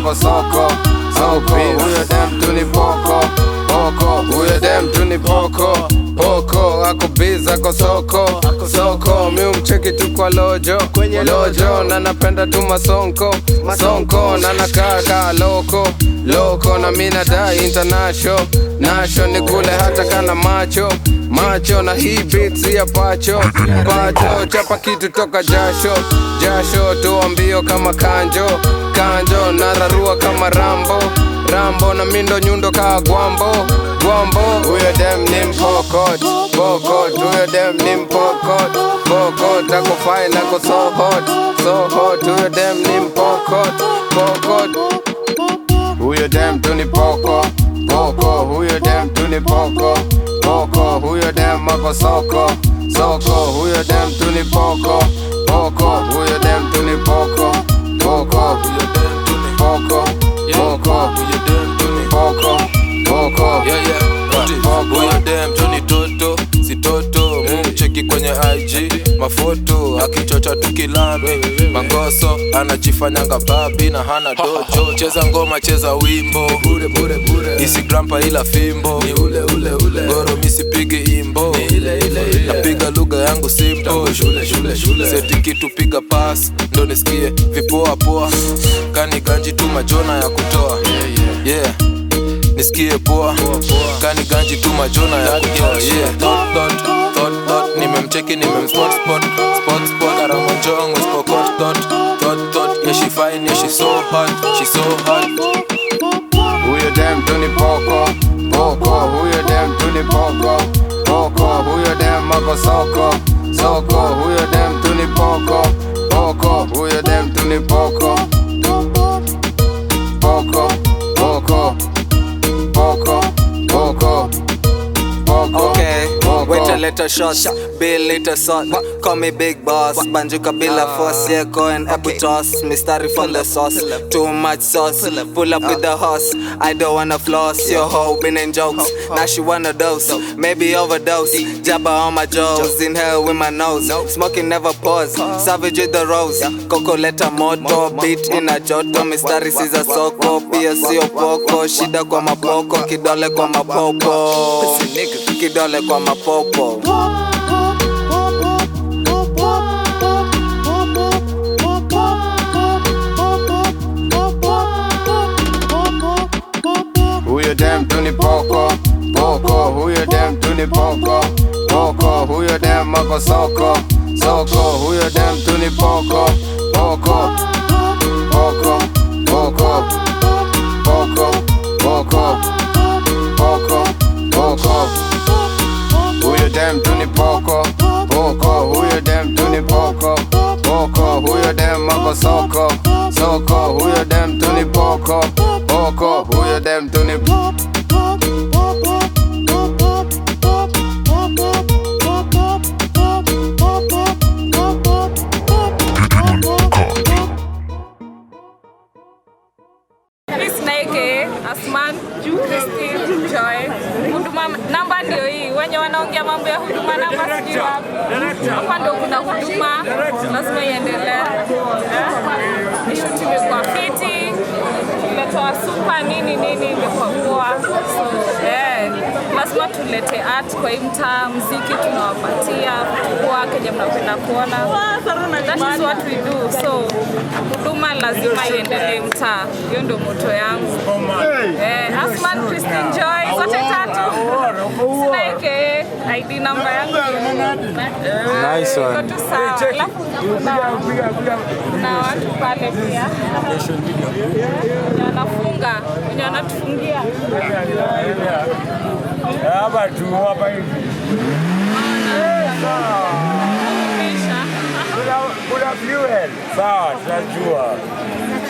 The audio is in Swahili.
ako soko soko huyo dem tu ni poko poko huyo dem tu ni poko poko ako biz ako soko soko mi umcheki tu kwa lojo lojo na napenda tu masonko sonko na nakaa kaa loko loko na mi nadai international nasho ni kule hata kana macho macho na hii beats ya pacho pacho chapa kitu toka jasho jasho toa mbio kama kanjo kanjo nararua kama rambo rambo na mindo nyundo kaa gwambo gwambo huyo dem ni mpokot pokot huyo dem ni mpokot pokot ako fine ako so hot so hot huyo dem ni mpokot pokot huyo dem tu ni poko poko huyo dem tu ni poko poko huyo dem ako soko soko huyo dem tu ni poko poko huyo dem tu ni poko poko Huyo dem tu ni poko poko Huyo dem tu ni poko poko Yeah, yeah. Ati, Huyo dem tu ni toto si toto mumcheki kwenye IG mafoto akichocha tukilame mangoso anajifanyanga babi na hana dojo cheza ngoma cheza wimbo bure bure bure isigrampa ila fimbo ni ule ule ule goro misipigi imbo ni ile ile ile napiga lugha yangu simple shule shule shule seti kitu piga pass ndo nisikie vipoa poa kani ganji tu majona ya kutoa yeah nisikie poa kani ganji tu majona ya kutoa yeah thought thought thought thought nimemcheki nimemspot spot spot spot aramonjong spokot thought thought thought yeah she fine yeah she so hot she so hot huyo dem tu ni poko poko huyo dem tu ni poko poko huyo dem ako soko soko huyo dem tu ni poko poko huyo dem tu ni poko poko poko poko poko poko Okay, poko. wait a little shot, bill little salt. Call me big boss, banjuka bila force, yeah, go and apple toss. Mystery from the sauce, too much sauce. Pull up with the horse, I don't wanna floss. Your hoe been in jokes, now she wanna dose, maybe overdose. Jabba on my jaws, inhale with my nose. Smoking never pause, savage with the rose. Coco leta moto, beat in a joto. Mystery siza soko, pia sio poko. Shida kwa mapoko, kidole kwa mapopo. Kidole kwa mapopo. huyo dem tu ni poko poko huyo dem tu ni poko poko huyo dem ako soko soko huyo dem tu ni poko poko poko poko poko poko poko poko huyo dem tu ni poko poko huyo dem tu ni poko poko huyo dem ako soko soko huyo dem tu ni poko poko huyo dem tu ni Miss Naike, Asman, Christine, Joy. Huduma namba ndio hii. Wenye wanaongea mambo ya huduma namba sijui wapi. Hapa ndio kuna huduma, lazima iendelee. Eh? Ishuti imekuwa fiti, imetoa supa nini nini, imekuwa poa. So, eh, lazima tulete art kwa hii mtaa, mziki tunawapatia poa, kenye mnapenda kuona. That is what we do. So huduma lazima iendelee mtaa, hiyo ndio moto yangu. Eh, Asman Christine Joy zote tatu. Sinaike ID namba yangu. Nice one. Iko tu sawa. Alafu kuna kuna watu pale pia wenye wanafunga wenye wanatufungia Hapa tu hapa hivi. Kisha. Kuna kuna fuel. Sawa, tunajua.